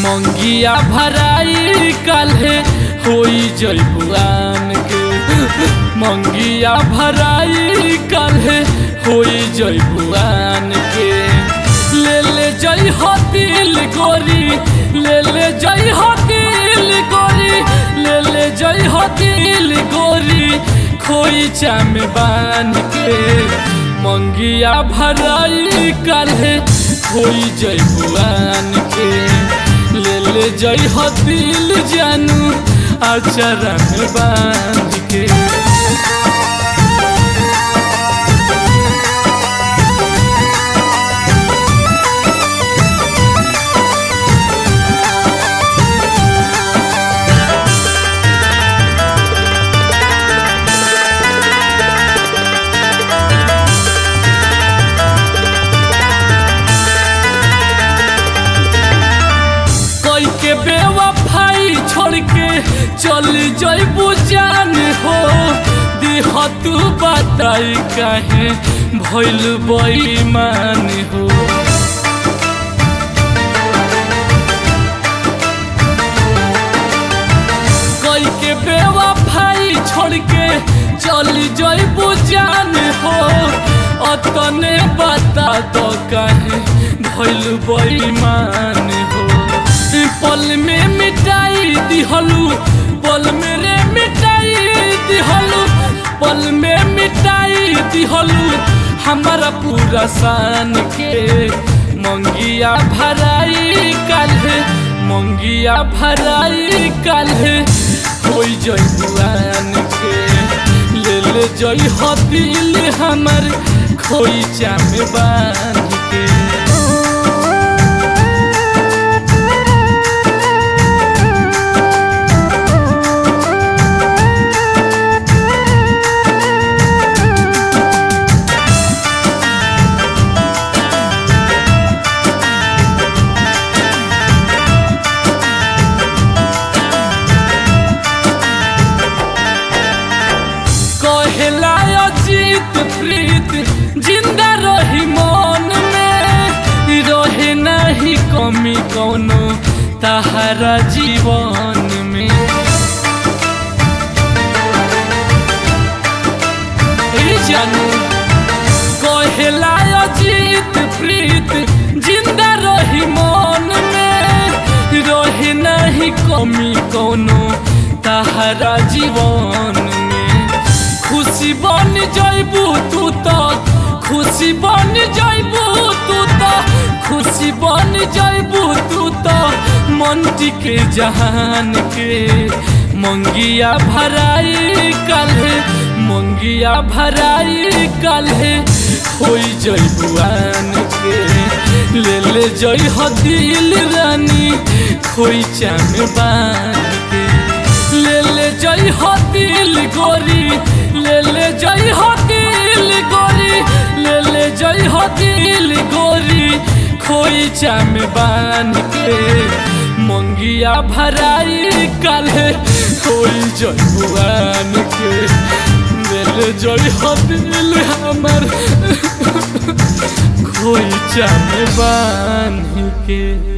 मंगिया भराई काल्हे होई जयपुआन के मंगिया भराई काल्हे होई जयपुआन के ले ले जय हतिल गोरी ले ले जय हतिल गोरी ले ले जय हतिल गोरी खोई चाम बान के मंगिया भराई काल्हे होई जयपुआन के ले ले जय हतिल जानू अचरा में बांध के कोई के बेवफाई छोड़ के चल जइबू जान हो दिह तू बताई काहे भइल बेईमान हो कोई के बेवफाई छोड़ के चल जइबू जान हो अतने बता दो काहे भइल बेईमान हो पल में मिटाई दिहलू पल में रे मिटाई दिहलू पल में मिटाई दिहलू हमारा पूरा शान के मंगिया भराई काल्हे मंगिया भराई काल्हे होई जयपुआन के ले ले जय हतिल हमर खोई चाम बांध के कहेला अजीत प्रीत जिंदा रही मन में रहे नहीं कमी कौनो तहरा जीवन में ए जानू कहेला अजीत प्रीत जिंदा रही मन में रहे नहीं कमी कौनो तहरा जीवन में खुशी बन जइबू तू तो खुशी बन जइबू तू तो खुशी बन जइबू तू तो मंटी के जहान के मंगिया भराई काल्हे मंगिया भराई काल्हे होई जइबुआन के ले ले जई हदिल रानी खोई चाम बान के ले ले जई हदिल गोरी ले ले जई हदिल गोरी ले ले जई हदिल गोरी खोई चाम बान के मंगिया भराई काल्हे होई जइबुआन के ले ले जई हदिल हमर खोई चाम बान के